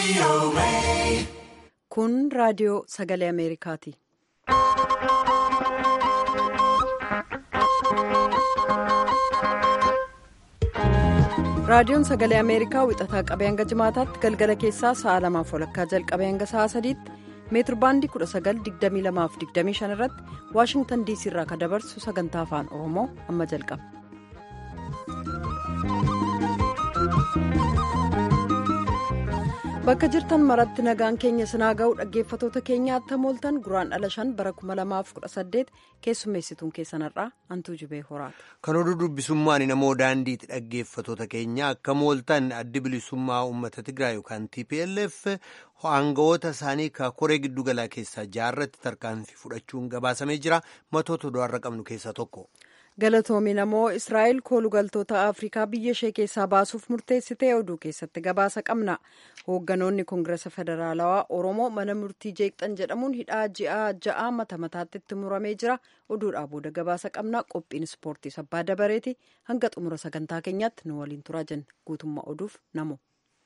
Kun raadiyoo sagalee Ameerikaati. Raadiyoon sagalee Ameerikaa wixataa qabee hanga jimaataatti galgala keessaa sa'a lamaaf walakkaa jalqabee hanga sa'a sadiitti meetir baandii 1922-25 irratti waashingtan diisii irraa kan dabarsu sagantaa afaan oromoo amma jalqaba. bakka jirtan maratti nagaan keenya sinaa ga'u dhaggeeffatoota keenyaatti hamooltan guraan dhala shan bara 2018 keessummeessituun keessanarraa hantuu jibee horaata. kan oduu dubbisummaan namoo daandiitti dhaggeeffatoota keenya akka mooltan addi bilisummaa uummata tigraay yookaan tplf aangawoota isaanii ka koree giddugalaa keessaa jaarratti tarkaanfii fudhachuun gabaasamee jira matoota oduurra qabnu keessaa tokko. galatoomin ammoo israa'el koolugaltoota afrikaa biyya ishee keessaa baasuuf murteessitee oduu keessatti gabaasa qabna hoogganoonni koongireesa federaalawaa oromoo mana murtii jeeqxan jedhamuun hidhaa ji'a ja'a mata mataatti itti muramee jira oduudhaa booda gabaasa qabna qophiin ispoortii sabbaa dabareeti hanga xumura sagantaa keenyaatti nu waliin turaa jenna guutummaa oduuf namo.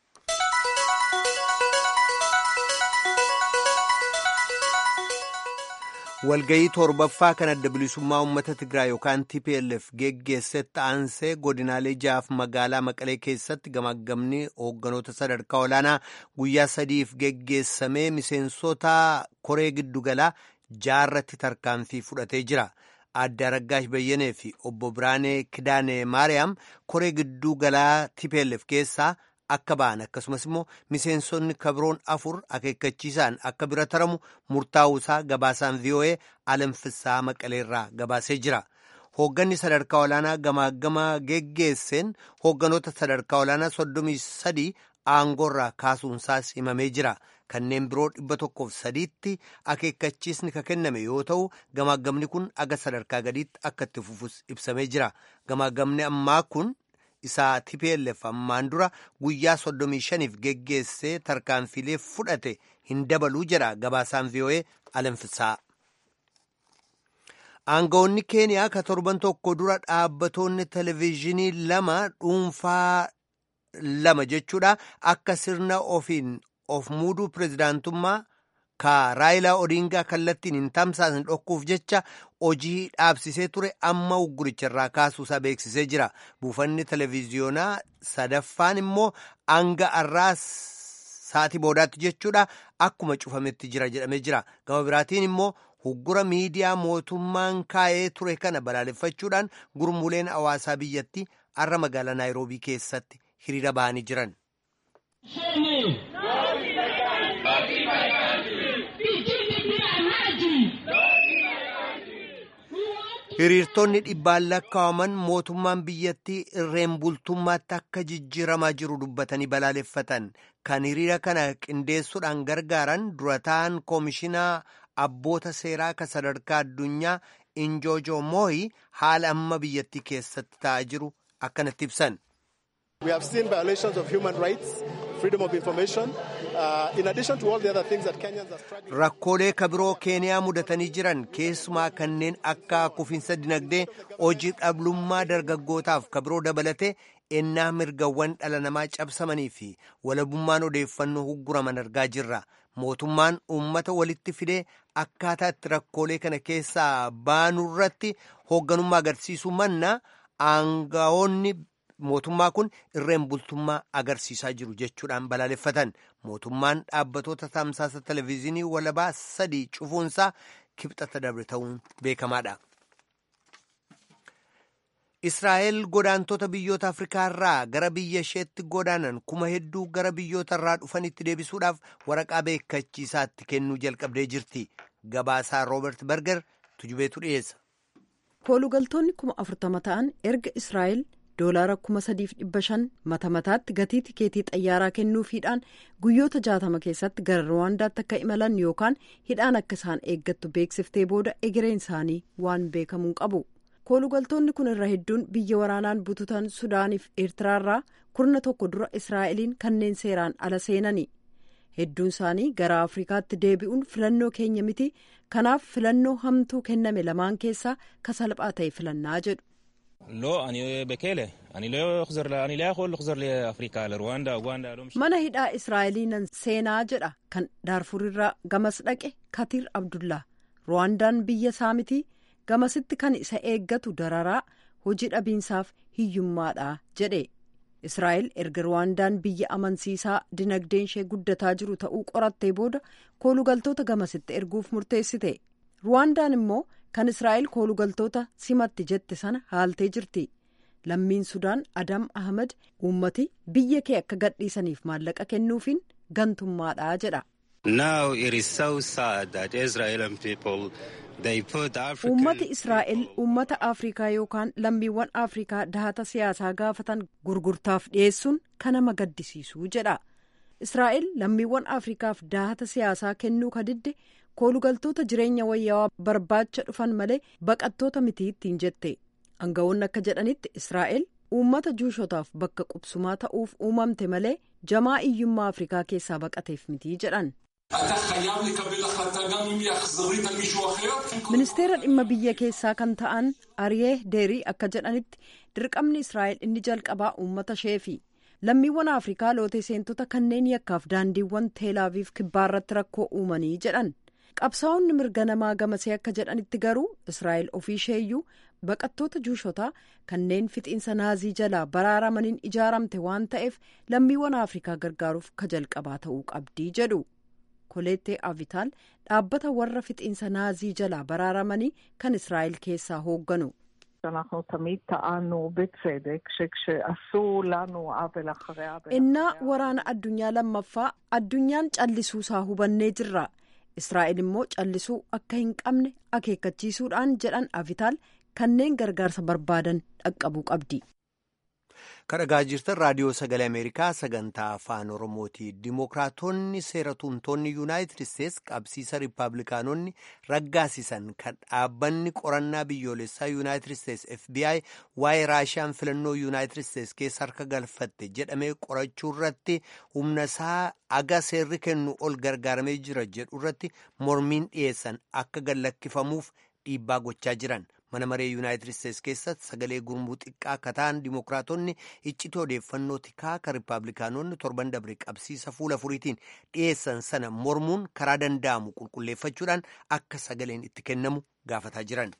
walgayii torbaffaa kan adda bilisummaa uummata tigraay yookaan tplf geggeessetti aansee godinaalee jaaf magaalaa maqalee keessatti gamaggamni hoogganoota sadarkaa olaanaa guyyaa sadiif geggeessamee miseensota koree giddugalaa jaarratti tarkaanfii fudhatee jira adda aragaash bayyanee fi obbo biraanee kidaane maariyaam koree giddugalaa tplf keessaa akka ba'an akkasumas immoo miseensonni kabroon afur akeekkachiisaan akka bira taramu murtaa'uusaa gabaasaan voa alamfisaa maqaleerraa gabaasee jira hoogganni sadarkaa olaanaa gamaagama geggeesseen hoogganoota sadarkaa olaanaa soddomii sadii aangoorraa kaasuunsaas himamee jira kanneen biroo dhibba tokkoof sadiitti akeekkachiisni ka kenname yoo ta'u gamaagamni kun aga sadarkaa gadiitti akka itti fufus ibsamee jira gamaagamni ammaa kun. isaa tplf ammaan dura guyyaa soddomii shaniif geggeessee tarkaanfilee fudhate hin dabaluu jedha gabaasaan voa alamfisaa. aangawoonni keeniyaa ka torban tokko dura dhaabbatoonni televezyiinii lama dhuunfaa lama jechuudha akka sirna ofiin of muuduu pirezidaantummaa ka raayilaa odingaa kallattiin hin tamsaasin dhokkuuf jecha hojii dhaabsisee ture amma ugguricharraa kaasuusaa beeksisee jira buufanni televiziyoonaa sadaffaan immoo hanga har'aa sa'atii boodaatti jechuudha akkuma cufametti jira jedhamee jira gama biraatiin immoo uggura miidiyaa mootummaan kaa'ee ture kana balaaleffachuudhaan gurmuuleen hawaasaa biyyatti har'a magaalaa naayiroobii keessatti hiriira bahanii jiran. hiriirtonni dhibbaan lakkaa'aman mootummaan biyyattii irreen bultummaatti akka jijjiiramaa jiru dubbatanii balaaleffatan kan hiriira kana qindeessuudhaan gargaaran durataan koomishinaa abboota seeraa ka sadarkaa addunyaa injoojo mooyi haala amma biyyattii keessatti ta'aa jiru akkanatti ibsan. We have seen violations of human rights, freedom of information, uh, in addition to all the other things that Kenyans are struggling with. Rakkoolee kabiroo Keeniyaa mudatanii jiran keessumaa kanneen akka kufiinsa dinagdee hojii dhablummaa dargaggootaaf kabiroo dabalatee ennaa mirgawwan dhala namaa cabsamanii fi walabummaan odeeffannoo hugguraman argaa jirra. Mootummaan uummata walitti fidee akkaataa itti rakkoolee kana keessaa baanurratti hoogganummaa agarsiisuu manna aangawoonni mootummaa kun irreen bultummaa agarsiisaa jiru jechuudhaan balaaleffatan mootummaan dhaabbatoota tamsaasa televezyiinii walabaa sadii cufuunsaa kibxata dabre ta'uun beekamaadha. Israa'el godaantota biyyoota Afrikaa irraa gara biyya isheetti godaanan kuma hedduu gara biyyoota irraa dhufanitti deebisuudhaaf waraqaa beekachiisaatti kennuu jalqabdee jirti. Gabaasaa Roobert Berger tujubeetu dhiyeessa. Koolugaltoonni kuma afurtama ta'an erga Israa'el doolaara kuma sadiif dhibba shan mata mataatti gatii tikeetii xayyaaraa kennuufiidhaan guyyoota jaatama keessatti gara ruwaandaatti akka imalan yookaan hidhaan akka isaan eeggattu beeksiftee booda egereen isaanii waan beekamuun qabu. koolugaltoonni kun irra hedduun biyya waraanaan bututan sudaaniif eertiraarraa kurna tokko dura israa'eliin kanneen seeraan ala seenani hedduun isaanii gara afrikaatti deebi'uun filannoo keenya miti kanaaf filannoo hamtuu kenname lamaan keessaa ka salphaa ta'e filannaa jedhu mana hidhaa israa'eliinan seenaa jedha kan daarfurirraa gamas dhaqe katiir abdullaa ruwaandaan biyya isaa miti gamasitti kan isa eeggatu dararaa hojii dhabiinsaaf hiyyummaadha jedhe israa'el erga ruwaandaan biyya amansiisaa dinagdeen ishee guddataa jiru ta'uu qorattee booda koolugaltoota gamasitti erguuf murteessite ruwaandaan immoo kan israa'el koolugaltoota simatti jette sana haaltee jirti lammiin sudaan adam ahmed uummati biyya kee akka gadhiisaniif maallaqa kennuufiin gantummaadha jedha. uummati israa'el uummata afrikaa yookaan lammiiwwan afrikaa dahata siyaasaa gaafatan gurgurtaaf dhiyeessuun kan nama gaddisiisu jedha israa'el lammiiwwan afrikaaf dahata siyaasaa kennuu kadidde koolugaltoota jireenya wayyaawaa barbaacha dhufan malee baqattoota miti ittiin jette aangawoonni akka jedhanitti israa'el uummata juushotaaf bakka qubsumaa ta'uuf uumamte malee jamaa iyyummaa afrikaa keessaa baqateef miti jedhan. ministeera dhimma biyya keessaa kan ta'an ariyee deerii akka jedhanitti dirqamni israa'el inni jalqabaa uummata isheefi lammiiwwan afrikaa lootee seentota kanneen yakkaaf daandiiwwan teelaaviif kibbaarratti rakkoo uumanii jedhan qabsaa'onni mirga namaa gamasee akka jedhanitti garuu israa'el ofii isheeyyuu baqattoota juushotaa kanneen fixiinsa naazii jalaa baraaramaniin ijaaramte waan ta'eef lammiiwwan afrikaa gargaaruuf ka jalqabaa ta'uu qabdii jedhu. koleettee avitaal dhaabbata warra fixiinsa naazii jalaa baraaramanii kan israa'el keessaa hoogganu. innaa waraana addunyaa lammaffaa addunyaan callisuusaa hubannee jirra israa'el immoo callisuu akka hin qabne akeekkachiisuudhaan jedhan avitaal kanneen gargaarsa barbaadan dhaqqabuu qabdi. kadhagaa jirtan raadiyoo sagalee ameerikaa sagantaa afaan oromooti dimookiraatonni seera tumtoonni yuunaayitid isteets qabsiisa riippaabilikaanonni raggaasisan kan dhaabbanni qorannaa biyyoolessaa yuunaayitid isteets fbi waa'ee raashiyaan filannoo yuunaayitid isteets keessa harka galfatte jedhamee qorachuu irratti humna isaa aga seerri kennu ol gargaaramee jira jedhu irratti mormiin dhiyeessan akka gallakkifamuuf dhiibbaa gochaa jiran. mana maree yuunaayitid isteets keessatti sagalee gurmuu xiqqaa akka ta'an dimookiraatonni iccitii odeeffannoo tikaa kan riippaabilikaanonni torban dabre qabsiisa fuula furiitiin dhiyeessan sana mormuun karaa danda'amu qulqulleeffachuudhaan akka sagaleen itti kennamu gaafataa jiran.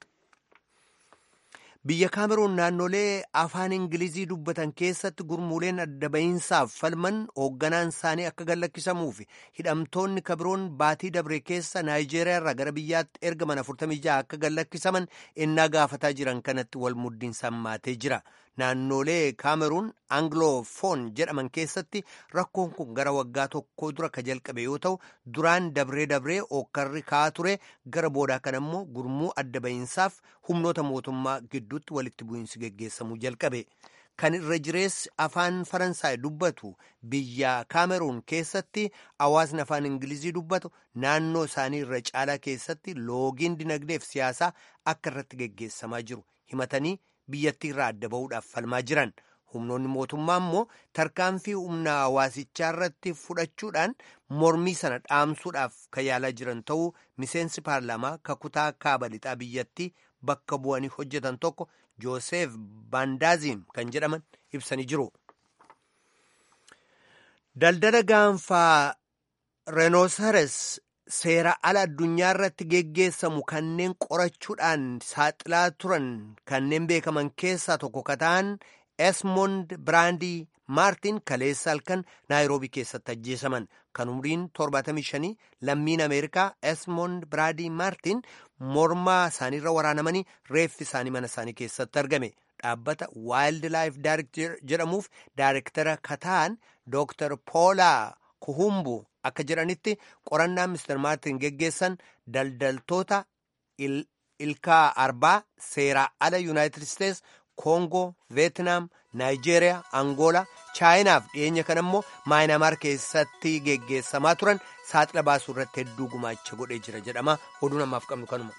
biyya kaameruun naannolee afaan ingilizii dubbatan keessatti gurmuuleen adda ba'iinsaaf falman hoogganaan isaanii akka gallakkisamuuf hidhamtoonni kabiroon baatii dabre keessa naayijeeriyaa irraa gara biyyaatti ergaman 46 akka gallakkisaman ennaa gaafataa jiran kanatti wal muddiinsaan maatee jira naannolee kaameruun angiloofoon jedhaman keessatti rakkoon kun gara waggaa tokko dura ka jalqabe yoo ta'u duraan dabree dabree ookkarri ka'aa ture gara boodaa kan ammoo gurmuu adda ba'iinsaaf humnoota mootummaa gidduutti walitti bu'iinsi geggeessamuu jalqabe kan irra jireessi afaan faransaay dubbatu biyya kaameruun keessatti hawaasni afaan ingilizii dubbatu naannoo isaanii irra caalaa keessatti loogiin dinagdeef siyaasaa akka irratti geggeessamaa jiru himatanii biyyattii irraa adda ba'uudhaaf falmaa jiran humnoonni mootummaa immoo tarkaanfii humna hawaasichaa irratti fudhachuudhaan mormii sana dhaamsuudhaaf kan yaalaa jiran ta'uu miseensi paarlaamaa kakutaa kaaba lixaa biyyattii bakka bu'anii hojjetan tokko joosef baandaaziin kan jedhaman ibsanii jiru. daldala gaanfaa reenoosares seera ala addunyaa irratti geggeessamu kanneen qorachuudhaan saaxilaa turan kanneen beekaman keessaa tokko ka ta'an esmond biraandii maartiin kaleessa halkan naayiroobii keessatti ajjeesaman kan umriin 75 lammiin ameerikaa esmond biraandii maartiin mormaa isaaniirra waraanamanii reeffi isaanii mana isaanii keessatti argame dhaabbata waayild laayif daarekter jedhamuuf daarektara ka ta'an dooktar poolaa kuhumbu akka jedhanitti qorannaan mister maartin geggeessan daldaltoota ilkaa arbaa seeraa ala yuunaayitid isteets koongoo veetinaam naayijeeriyaa angoolaa chaayinaaf dhiyeenya kan ammoo maayinaamaar keessatti geggeessamaa turan saaxila baasuu irratti hedduu gumaacha godhee jira jedhama oduu namaaf qabnu kanuma.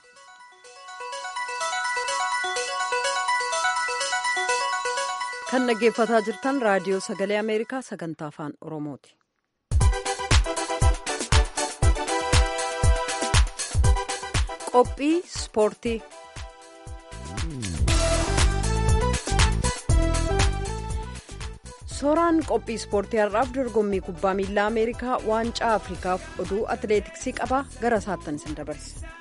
kan dhaggeeffataa jirtan raadiyoo sagalee ameerikaa sagantaa afaan oromooti. qophii ispoortii Sooraan qophii ispoortii har'aaf dorgommii kubbaa miilaa Ameerikaa waancaa Afrikaaf oduu atileetiksii qabaa gara saattan isin dabarsa.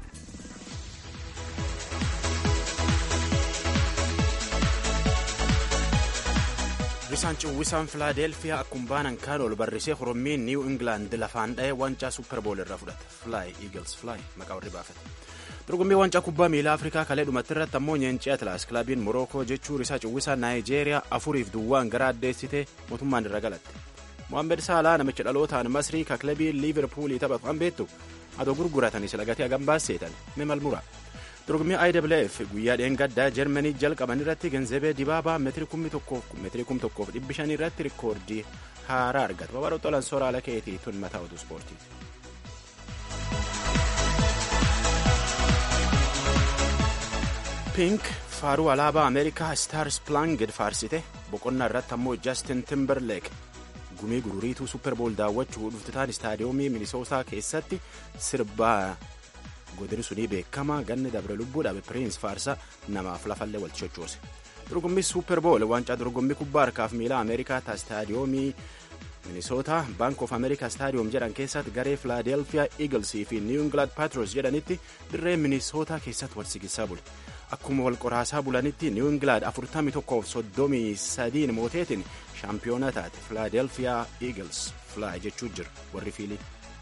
Risaan Ciwwisaan Filaadelfiyaa akkuma baanan kaan ol barrisee Orommiin Niiw Ingilaand lafaan dha'ee waancaa Supperbool irraa fudhate. Fly Eagles Fly maqaa warri baafate. Dorgommii waancaa kubbaa miilaa Afrikaa kalee dhumatti irratti ammoo Nyeencii Atlaas kilaabiin Morookoo jechuu risaa Ciwwisaa Naayijeeriyaa afuriif duwwaan gara addeessitee mootummaan irra galatte. Mohaammed Saalaa namicha dhalootaan Masrii ka kilabii Liiverpuulii taphatu kan beektu adoo gurguratanii sila gatii hagam baaseetan Memal Mura. dorgommii IWF guyyaa dheengaddaa Jarmanii jalqaban irratti Genzebee Dibaabaa meetirii kum tokkoof dhibbi shanii irratti rikoordii haaraa argata. Babaadha Xolan Soraala keetii tun mataa oduu ispoortiiti. Pink faaruu alaabaa Ameerikaa Star Splanged faarsite boqonnaa irratti ammoo Justin Timberlake gumii gururiituu Superbool daawwachuu dhuftitaan istaadiyoomii Minisootaa keessatti sirbaa godini sunii beekamaa ganni dabre lubbuudhaaf piriins faarsaa namaaf lafallee wal sochoose dorgommii suuperbool waancaa dorgommii kubbaa harkaaf miilaa ameerikaa ta istaadiyoomii minisootaa baank of ameerikaa istaadiyoom jedhan keessatti garee filaadelfiyaa iiglsii fi niw ingilaand paatroos jedhanitti dirree minisootaa keessatti wal sigisaa bule akkuma wal qoraasaa bulanitti niw ingilaand 41 mooteetiin shaampiyoona taate filaadelfiyaa iigls fly jechuu jira warri fiilii.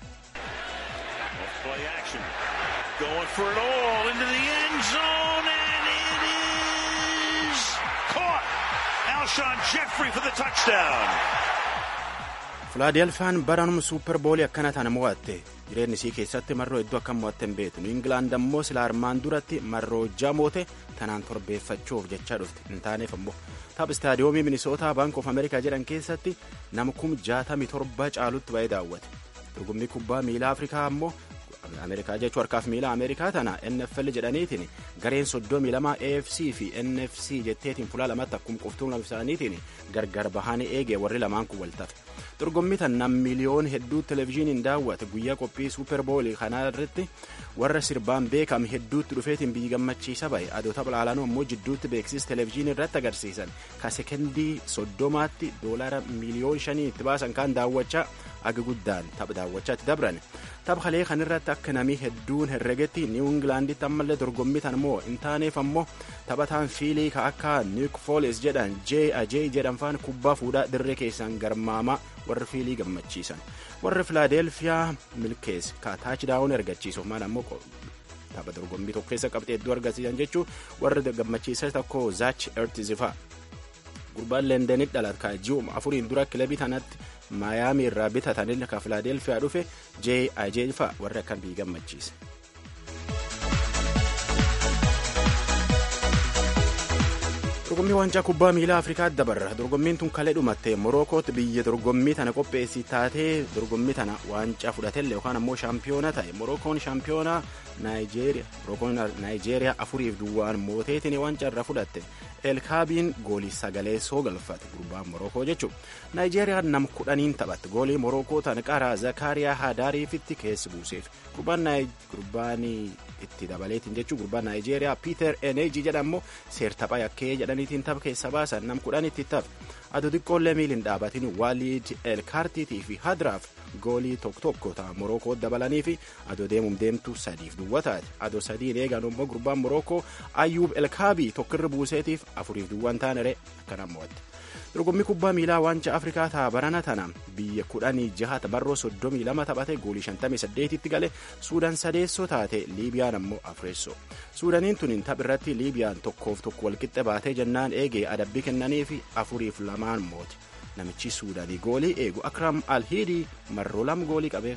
Going for it all into the end zone, and it is caught. Alshon Jeffrey for the touchdown. Filaadelfiyaan baranum suuperboolii akkana tana mo'atte jireenyi isii keessatti marroo hedduu akka mo'atte hin beeknu Ingilaand ammoo sila armaan duratti marroo jamoote tanaan torbeeffachuuf jechaa dhufte hin taaneef ammoo tapha istaadiyoomii minisootaa baank of ameerikaa jedhan keessatti nama kum jaatamii torba caalutti ba'ee daawwate dorgommii kubbaa miilaa afrikaa ammoo ameerikaa jechuun harkaaf miila ameerikaa tana nfl jedhaniitiin gareen soddomii lama afc fi nfc jetteetiin fulaa lamatti akkuma qoftuun isaaniitiin gargar bahanii eegee warri lamaan kun waltafe dorgommii tan nam miliyoon hedduu televezyiiniin daawwate guyyaa qophii suuperboolii kanaa irratti warra sirbaan beekame hedduutti dhufeetiin biyyi gammachiisa bahe adoo tapha laalanuu ammoo jidduutti beeksisa televezyiinii irratti agarsiisan ka sekendii soddomaatti doolaara miliyoon shanii itti baasan kaan daawwachaa aga guddaan tapha daawwachaatti dabran tapha kalee kanirratti akka namii hedduun herregetti niw ingilaanditti ammallee dorgommii tan immoo hin taaneef ammoo taphataan fiilii ka akka niik fooles jedhan jee ajee jedhan faan kubbaa fuudhaa dirree keessan garmaamaa warri fiilii gammachiisan warri filaadelfiyaa milkees ka taachidaawun ergachiisuuf maal ammoo tapha dorgommii tokko keessa qabxee hedduu argisiisan jechuun warri gammachiisan tokko zaach ertizifaa gurbaan leendenitti dhalate ka ji'uma afuriin dura kilabii tanatti maayaamii irraa bitatanii ka filaadelfiyaa dhufe jee ajee fa'a warri akkan biyyi gammachiise. dorgommii waancaa kubbaa miilaa afrikaa dabarra dorgommiin tun kalee dhumatte morokootti biyya dorgommii tana qopheessi taatee dorgommii tana waancaa fudhatelle yookaan ammoo shaampiyoona ta'e morokoon shaampiyoonaa naayijeeriyaa morokoon naayijeeriyaa afuriif duwwaan mooteetiin waancaa irra fudhatte elkaabiin goolii sagalee soo galfate gurbaan morokoo jechuun naayijeeriyaan nam kudhaniin taphatte goolii morokoo tan qaraa zakaariyaa hadaariifitti keessi buuseef gurbaan itti dabaleetiin jechuun gurbaan naayijeeriyaa piiter eneeji jedhamu seertaphaa yakkee jedhaniitiin tapha keessa baasan nam kudhan itti tapha aduu xiqqoollee miiliin dhaabatiin waaliid elkaartiitii fi hadraaf goolii tokko tokko ta'a morokoo dabalanii fi adoo deemuun deemtu sadiif duwwa taate adoo sadiin eegan immoo gurbaan morokoo ayyuub elkaabii tokkirra buuseetiif afuriif duwwan taanere akkanaan mo'atte. dorgommii kubbaa miilaa waancaa afrikaa ta'a barana tana biyya kudhanii jaha barroo soddomii lama taphate goolii shantamii saddeetitti gale suudaan sadeessoo taate liibiyaan ammoo afreessoo suudaaniin tuniin tapha irratti liibiyaan tokkoof tokko walqixxe baatee jennaan eegee adabbii kennanii fi afuriif lamaan moote namichi suudaanii goolii eegu akram alhiidii marroo lama goolii qabeef.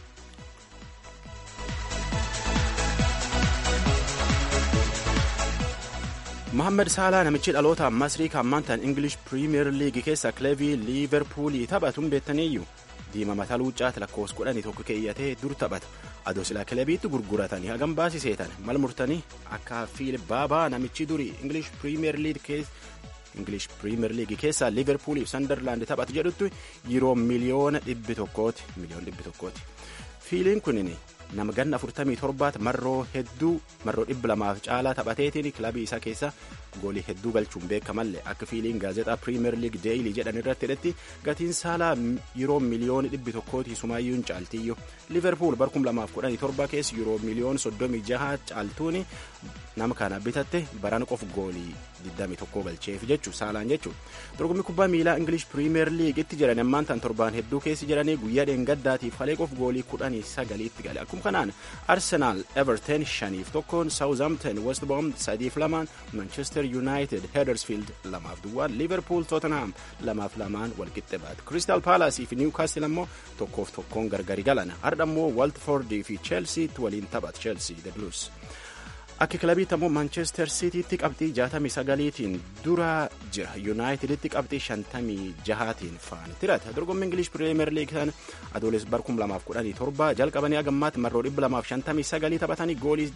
Mohaammed Saalaa namichi dhaloota Masrii kan maantaan English Premier League keessa kilabii Liiverpuulii taphatuun beektaniiyyu diima mataa luuccaatti lakkoofsa kudhanii tokko keeyyatee dur taphata adoo silaa kilabiitti gurguratanii hagam baasiseetan mal murtanii akka fiil baabaa namichi durii English Premier League keessa English Premier League keessaa Liiverpuuliif Sanderlaand taphatu jedhutti yeroo miliyoona dhibbi tokkooti miliyoon dhibbi tokkooti fiiliin kunin nama ganna 47 marroo hedduu marroo dhibba lamaaf caalaa taphateetiin kilabii isaa keessa goolii hedduu galchuun beekamallee akka fiiliin gaazexaa piriimeer liig deeyilii jedhan irratti hidhetti gatiin saalaa yeroo miliyoona dhibbi tokkooti sumaayyuun caaltiyyu liverpool bar 2017 keessa yeroo miliyoona 36 caaltuun nama kana bitatte baran qof goolii 21 galcheef jechu saalaan jechu dorgommii kubbaa miilaa ingilish piriimeer liigitti jiran ammaan tan torbaan hedduu keessi jedhanii guyyaa dheengaddaatiif halee qof goolii 19 gale akkuma kanaan arsenaal everton shaniif tokkoon saawuzaamten westboom sadiif lamaan manchester united hedersfield lamaaf duwwaan liverpool tottenham lamaaf lamaan walqixxe baate crystal palaasii fi niwkaastil ammoo tokkoof tokkoon gargari galan har'a ammoo waltfordii fi cheelsiitti waliin taphat cheelsii the blues akka kilabiitti ammoo maanchestar siitiitti qabxii 69tiin dura jira yuunaayiteditti qabxii 56tiin faana tirata dorgommii ingilish pirimeer liig kan adooles bar 2017 jalqabanii agammaatti marroo 259 taphatanii goolii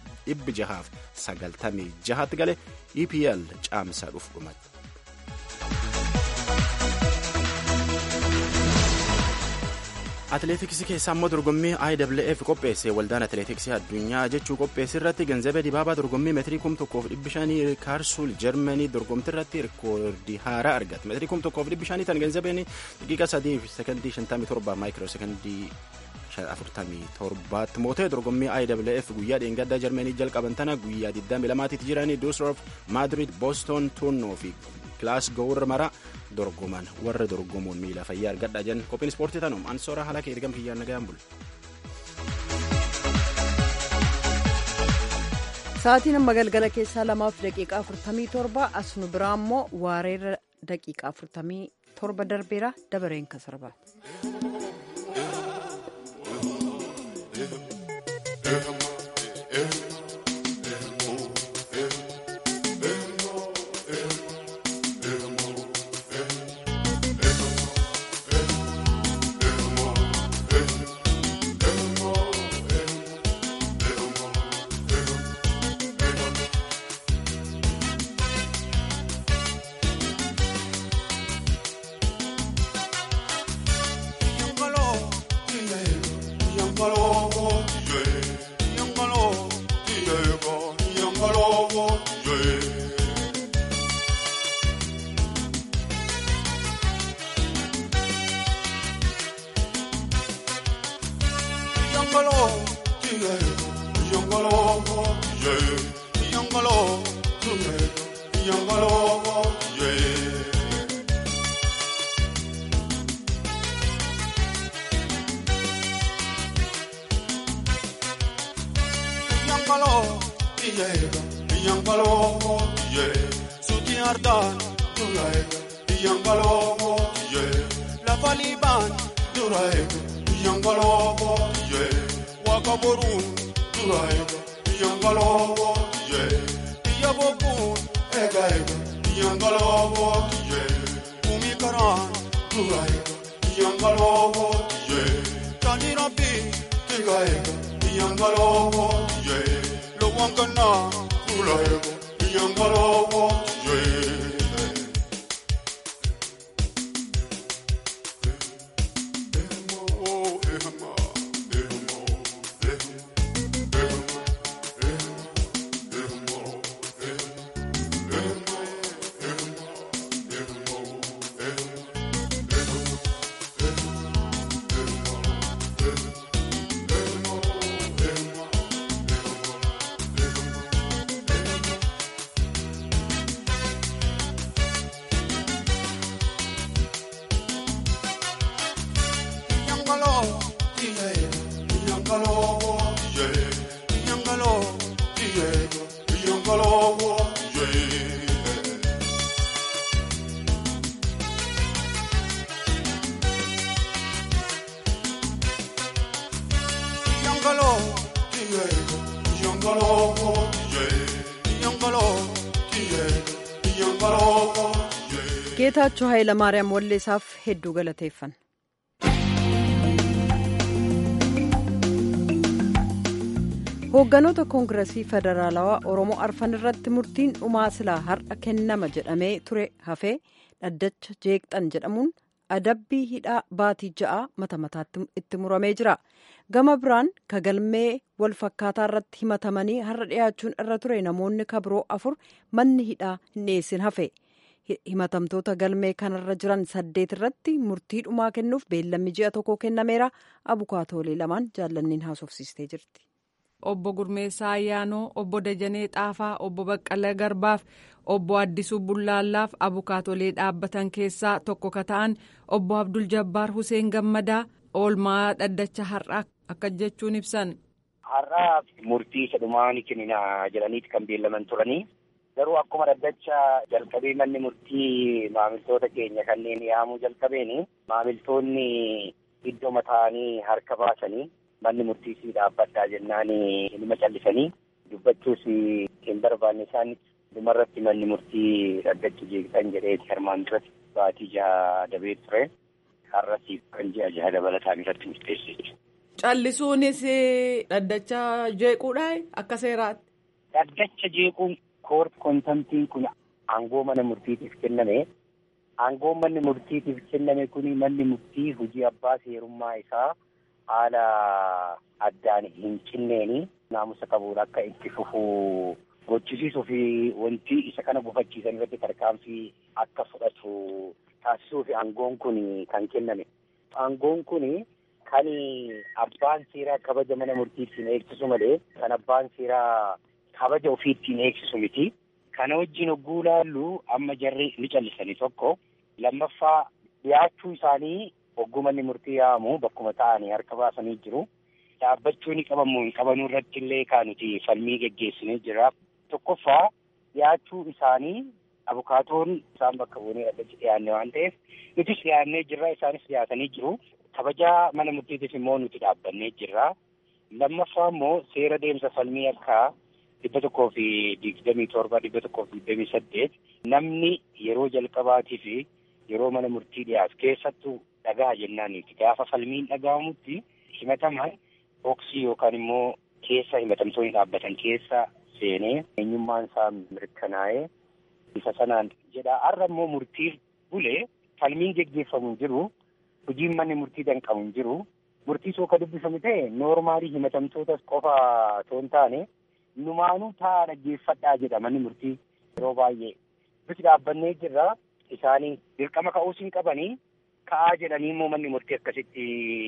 696tti gale epl caamsaa dhufu dhumatti. atileetiksii keessaa immoo dorgommii IWF qopheesse waldaan atileetiksii addunyaa jechuu qopheesse irratti ganzabee dibaabaa dorgommii meetirii kum tokkoof dhibbi shanii kaarsuul jarmanii dorgomtii irratti rikoordii haaraa argate meetirii kum tokkoof dhibbi shanii tan ganzabeen daqiiqa sadii fi sekondii shantamii torba maayikiroo sekondii afurtamii torbaatti mootee dorgommii IWF guyyaa dheengaddaa jarmanii jalqaban tana guyyaa 22 jiranii duusroof maadrid booston tuunnoo fi kilaasgoo warra maraa dorgoman warra dorgomuun miila fayyaa argadha jan qophiin ispoortii tanum ansoora haala kee ergam kiyyaan nagayaan bulu. Sa'aatiin amma galgala keessaa lamaaf daqiiqaa afurtamii torba as nu biraa immoo waareerra daqiiqaa afurtamii torba darbeera dabareen kan sarbaati. geetaachoo hayilamaariyaam walleessaaf hedduu galateeffan. hoogganoota koongiresii federaalawaa oromoo arfan irratti murtiin dhumaa silaa har'a kennama jedhamee ture hafee dhaddacha jeeqxan jedhamuun adabbii hidhaa baatii ja'a mata mataatti itti muramee jira. Gama biraan kagalmee wal fakkaataa irratti himatamanii har'a dhiyaachuun irra ture namoonni kabiroo afur manni hidhaa hin dhiyeessin hafe. Himatamtoota galmee kanarra jiran saddeet irratti murtii dhumaa kennuuf beellamni ji'a tokko kennameera. Abukaatoolee lamaan jaallanniin haasofsiistee jirti. Obbo Gurmeessaa Ayyaanoo, Obbo Dajanee Xaafaa, Obbo Baqqalee Garbaaf, Obbo Addisuu Bullaallaaf abukaatolee dhaabbatan keessaa tokko ka ta'an Obbo Abdul Jabbaar Huseen Gammadaa oolmaa dhaddacha har'aa akka jechuun ibsan. Har'aa murtii isa dhumaa ni kennina jedhaniiti kan beellaman turanii. Garuu akkuma dhaddacha jalqabee manni murtii maamiltoota keenya kanneen yaamuu jalqabeeni maamiltoonni iddoo mataanii harka baasanii manni murtii si dhaabbadhaa jennaan nima callisanii dubbachuus hin barbaanne isaan dhumarratti manni murtii dhaddacha jeeqxan jedheeti armaan duratti baatii jaha dabee ture har'as kan ji'a jaha dabalataan irratti murteesse jechuudha. Callisuunis dhaddacha jeequudha akka seeraatti. Dhaddacha jeequun koort kontamtiin kun aangoo mana murtiitiif kenname. Aangoo manni murtiitiif kenname kun manni murtii hojii abbaa seerummaa isaa haala addaan hin cinneeni naamusa qabuun akka itti fufuu gochisiisuu fi wanti isa kana gufachiisan irratti tarkaanfii akka fudhatu taasisuu fi aangoon kun kan kenname. Aangoon kun kan abbaan seeraa kabaja mana murtiitiin eegsisu malee kan abbaan seeraa kabaja ofiittiin eegsisu miti. Kana wajjin hogguu laallu amma jarri ni callisanii tokko lammaffaa dhiyaachuu isaanii hogguu manni murtii yaamu bakkuma ta'anii harka baasanii jiru. Dhaabbachuu ni qabamu hin qabanuu irratti illee kan nuti falmii geggeessinee jira. Tokkoffaa dhiyaachuu isaanii abukaatoon isaan bakka buunee dhaddachi dhiyaanne waan ta'eef nutis dhiyaannee jirra isaanis dhiyaatanii jiru. Kabajaa mana murtiitiif immoo nuti dhaabbannee jirra. Lammaffaa immoo seera deemsa falmii akka dhibba tokkoo fi digdamii torba dhibba tokkoo fi digdamii saddeet namni yeroo jalqabaatii fi yeroo mana murtii dhiyaatu keessattuu dhagaa jennaaniiti gaafa falmiin dhaga'amutti himataman boksii yookaan immoo keessa himatamtoonni dhaabbatan keessa seenee eenyummaan isaa mirkanaa'ee isa sanaan jedha har'a immoo murtiif bulee falmiin geggeeffamu jiru hojiin manni murtii danqamu jiru murtii soo ka dubbifamu ta'e noormaalii himatamtootas qofa otoo hin taane numaanuu taa'aa dhaggeeffadhaa jedha manni murtii yeroo baay'ee nuti dhaabbannee jirra isaanii dirqama ka'uus hin qabanii ka'aa jedhanii immoo manni murtii akkasitti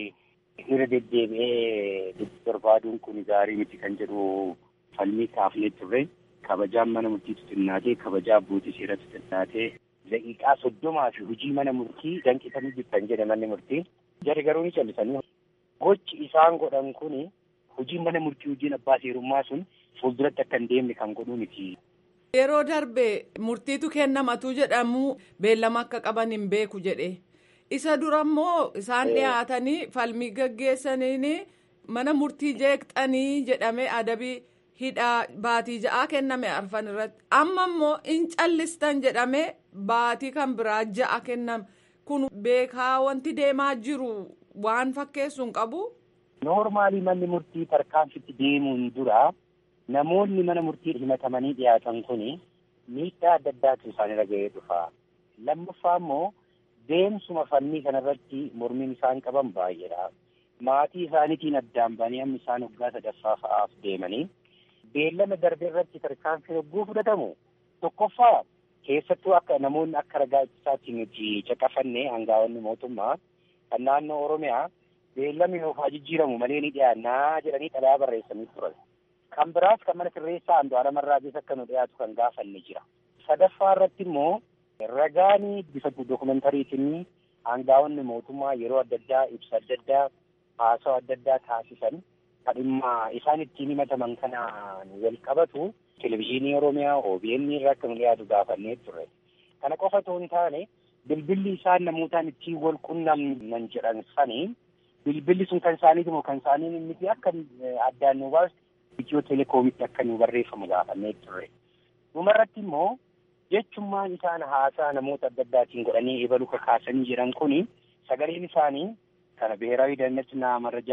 irra deddeebi'ee barbaaduun kun gaarii miti kan jedhu falmii kaafnee turre kabajaan mana murtiitu xinnaatee kabajaa abbootii seeratu xinnaatee daqiiqaa soddomaa fi hojii mana murtii danqisanii jirtan jedhe manni murtii jarri garuu ni callisanii gochi isaan godhan kun hojii mana murtii hojiin abbaa seerummaa sun fuulduratti akka hin deemne kan godhuu miti. Yeroo darbe murtiitu kennamatu jedhamu beellama akka qaban hin beeku jedhe isa dura immoo isaan dhiyaatanii falmii gaggeessaniin mana murtii jeeqxanii jedhame adabii hidhaa baatii ja'aa kenname arfan irratti amma immoo in callistan jedhame baatii kan biraa ja'a kenname kun beekaa wanti deemaa jiru waan fakkeessu hin qabu. Noormaalii manni murtii tarkaanfitti deemuun dura. Namoonni mana murtii himatamanii dhiyaatan kun miidhaa adda addaatu isaanirra ga'ee dhufa. Lammaffaa immoo deemsuma falmii kanarratti mormiin isaan qaban baay'eedha. Maatii isaaniitiin addaan ba'anii amma isaan waggaa sadaffaa fa'aaf deemanii beellama darbe irratti tarkaanfii hogguu fudhatamu tokkoffaa keessattuu akka namoonni akka ragaa ittisaatti nuti caqafanne aangaa'onni mootummaa kan naannoo Oromiyaa beellamni nuuf haa jijjiiramu malee ni dhiyaannaa jedhanii xalayaa barreessanii turan. Kan biraas kan mana sirreessaa Andu'aalem Arraagees akka nu dhiyaatu kan gaafanne jira. Sadaffaa irratti immoo ragaan bifa dookumentariitiin aangaa'onni mootummaa yeroo adda addaa ibsa adda addaa haasawaa adda addaa taasisan kan dhimma isaan ittiin himataman kanaan wal qabatu televizyiinii Oromiyaa OBN irraa akka nu dhiyaatu gaafannee turre. Kana qofa otoo hin taane bilbilli isaan namootaan ittiin wal qunnamnan jedhan sanii bilbilli sun kan isaaniiti moo kan isaanii miti akka addaan nu baasu Itiyoo telekoomitti akka nu barreeffamu gaafannee turre. Dhumarratti immoo jechummaan isaan haasaa namoota adda addaatiin godhanii eebalu kakaasanii jiran kuni sagaleen isaanii kana ብሔራዊ ደህንነትና መረጃ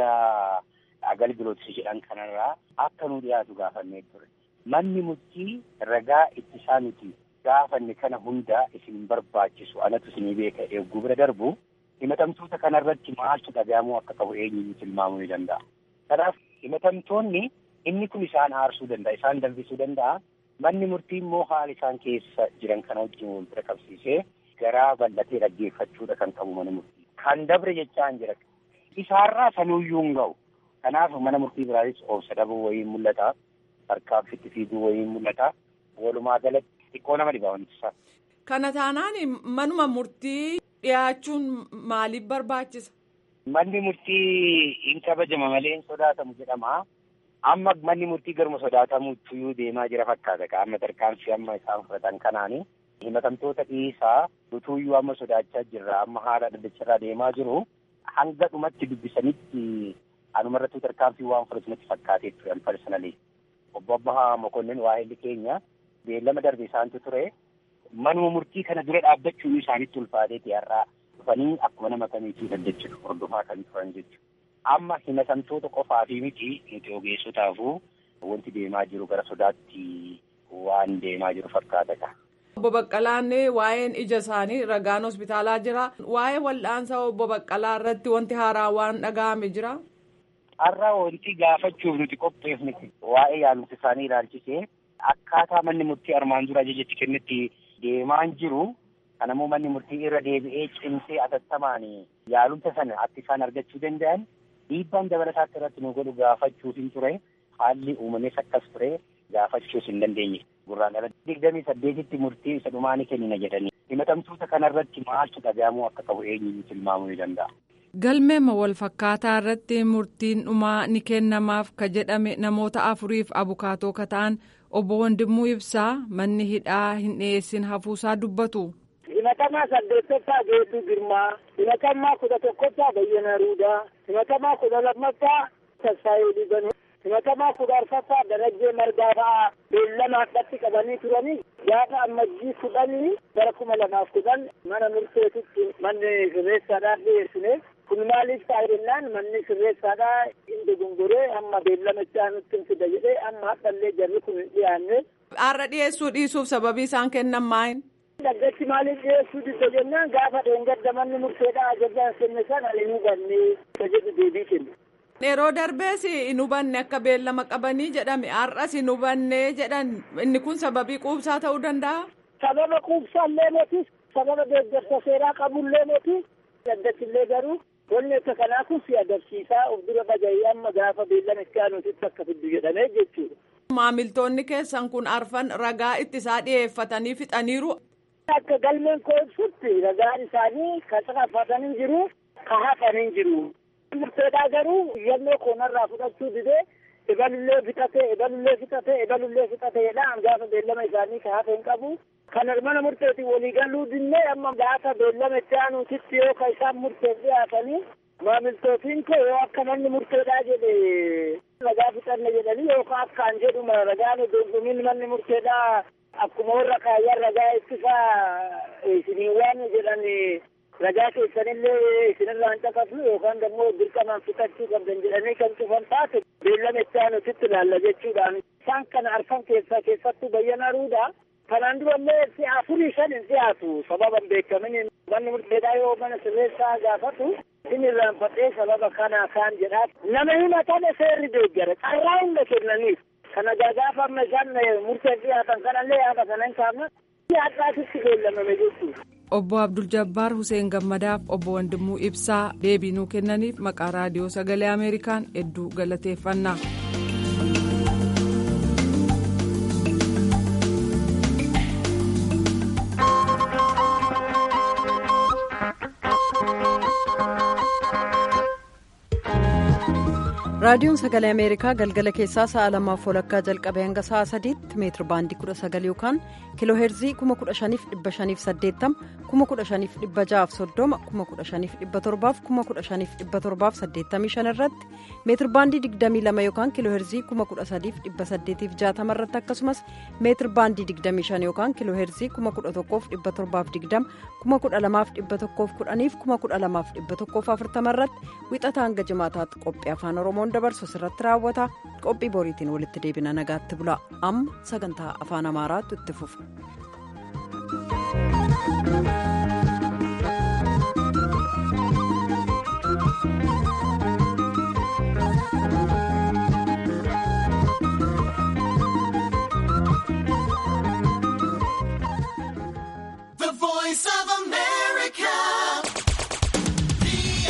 አገልግሎት jedhan kanarraa akka nu dhiyaatu gaafannee ture. Manni murtii ragaa ittisaa nuti gaafanne kana hunda isin barbaachisu anatu isinii beeka eegguu bira darbu himatamtoota kanarratti maaltu dhagahamuu akka qabu eenyuun tilmaamuu ni danda'a. Kanaaf himatamtoonni inni kun isaan aarsuu danda'a isaan danfisuu danda'a. Manni murtii immoo haala isaan keessa jiran kana wajjin wal bira qabsiisee garaa bal'atee dhaggeeffachuudha kan qabu mana murtii. Kan dabre jechaan jira. Isaarraa sanuuyyuu hin ga'u. Kanaaf mana murtii biraanis obsa dhabuu wayiin mul'ata. Harkaaffitti fiiguu wayiin mul'ata. Walumaa galatti xiqqoo nama dhibaa wanti isaa. Kana taanaan manuma murtii dhiyaachuun maaliif barbaachisa? Manni murtii hin kabajama malee hin sodaatamu jedhama. Amma manni murtii garuma sodaatamuutti iyyuu deemaa jira fakkaata. Amma tarkaanfii amma isaan fudhatan kanaani. Himatamtoota dhiisaa utuuyyuu amma sodaachaa jirra. Amma haala dhaddacharraa deemaa jiru. Hanga dhumatti dubbisanitti anumarrattuu tarkaanfii waan fudhatu natti fakkaatee turan parsanalii. Obbo Abbahaa Mokonnin waa'elli keenya beellama darbe isaantu ture. Manuma murtii kana dura dhaabbachuun isaanitti ulfaateeti har'aa dhufanii akkuma nama kamiitii dhaddachuudha hordofaa kan turan jechuudha. Amma himatamtoota qofaafi miti nuti ogeessotaafuu wanti deemaa jiru gara sodaatti waan deemaa jiru fakkaata. Obbo Baqqalaan waa'een ija isaanii ragaan hospitaalaa jira. Waa'ee wal'aansa obbo Baqqalaa irratti wanti haaraa waan dhaga'ame jira. Har'aa wanti gaafachuuf nuti qopheefne waa'ee yaalumsa isaanii ilaalchisee akkaataa manni murtii armaan dura ajajatti kennetti deemaan jiru. Kanammoo manni murtii irra deebi'ee cimsee atattamaan yaalumsa sana akka isaan argachuu danda'an dhiibbaan dabalataa akka irratti nu godhu gaafachuuf hin ture haalli uumamees akkas ture gaafachuus hin dandeenye. Gurraan ala digdamii saddeetitti murtii isa dhumaa ni kennina jedhanii himatamtoota kanarratti maaltu dhagahamuu akka qabu eenyuun tilmaamuu ni danda'a. Galmeema wal fakkaataa irratti murtiin dhumaa ni kennamaaf ka jedhame namoota afuriif abukaatoo ka ta'an obbo Wandimuu Ibsaa manni hidhaa hin dhiyeessin hafuusaa dubbatu. himatamaa saddeettaffaa Geedduu Girmaa, himatamaa kudha tokkoffaa Bayyana Ruudaa, himatamaa kudha lammaffaa Tasfaayee Libanuu, himatamaa kudha arfaffaa Darajjee Margaa fa'aa beellama addatti qabanii turanii gaafa ammajjii kudhanii bara kuma lamaaf kudhan mana murteetitti manni sirreessaadhaan dhiyeessine kun maaliif ta'a jennaan manni sirreessaadhaa hin dogongoree amma beellama itti aanutti hin fida jedhee amma hadhallee jarri kun hin dhiyaanne. Har'a dhiyeessuu dhiisuuf sababii isaan kennan maayin? Dhaggeessi maaliif dhiyeessuu didda jennaan gaafa dheengadda manni murteedhaa ajajaan kenne sana hin hubanne jedhu deebii kennu. Yeroo darbees hin hubanne akka beellama qabanii jedhame har'as hin hubanne jedhan inni kun sababii quubsaa ta'uu danda'a. Sababa quubsaallee moti sababa deeggarsa seeraa qabullee moti daddachillee garuu wanni akka kanaa kun si agarsiisaa of dura baja'ee amma gaafa beellama itti aanuutitti akka fiddu jedhamee jechuudha. Maamiltoonni keessan kun arfan ragaa ittisaa dhiyeeffatanii fixaniiru. Akka galmeen koo ibsutti ragaan isaanii kan xaaffatanii jiru kan hafanii jiru. Murteedhaa garuu yannoo koonarraa fudhachuu didee ebalullee fixatee ebalullee fixatee ebalullee fixateedhaan gaafa beellama isaanii kan hafe hin qabu. Kan mana murteetiin walii galuu dinnee amma gaafa beellama itti aanuutitti yoo kan isaan murteef dhiyaatanii maamiltootiin koo yoo akka manni murteedhaa jedhe ragaa fixanne jedhanii yookaan akkaan jedhuma ragaan dorgomiin manni murteedhaa akkuma warra kaayyan ragaa ittisaa isinii waan jedhan ragaa keessanillee isinirraan caqasu yookaan immoo dirqamaan fixachuu qabdan jedhanii kan cufan taate beellama itti aanuutitti ilaalla jechuudhaan isaan kana arfan keessaa keessattuu bayyana ruudha. Kanaan durallee si afurii shan hin dhiyaatu sababa hin beekamin manni murteedhaa yoo mana sirreessaa gaafatu inni irraanfadhee sababa kana kaan jedhaa nama himatame seerri deeggara carraa hunda kennaniif kana gaafa amma isaan murteef dhiyaatan kanallee yaada kana hin kaafne hadhaatitti beellamame jechuudha. Obbo Abdul Jabbaar Hussein Gammadaaf obbo Wandimuu Ibsaa deebii nuu kennaniif maqaa raadiyoo sagalee Ameerikaan hedduu galateeffannaa. raadiyoon sagalee ameerikaa galgala keessaa sa'a lamaaf walakkaa jalqabee hanga sa'a sadiitti meetiri baandii kudha sagal yookaan kiiloo heerzii kuma kudha shaniif dhibba shaniif saddeettama kuma kudha shaniif dhibba ja'aaf soddoma kuma kudha shaniif dhibba torbaaf kuma kudha shaniif dhibba torbaaf saddeettamii shan irratti meetiri baandii digdamii lama yookaan kiiloo heerzii kuma kudha sadiif dhibba saddeetiif jaatama irratti akkasumas meetiri baandii digdamii shan yookaan kiiloo heerzii kuma kudha tokkoof dhibba torbaaf digdama kuma kudha lamaaf dhibba tokkoof kudhaniif kuma kudha lamaaf dhibba tokkoof afurtama irratti wixata hanga jimaataatti qophii afaan oromoon dabarsu irratti raawwata qophii boriitiin walitti deebina nagaatti bula amma sagantaa afaan amaaraatu itti fufa.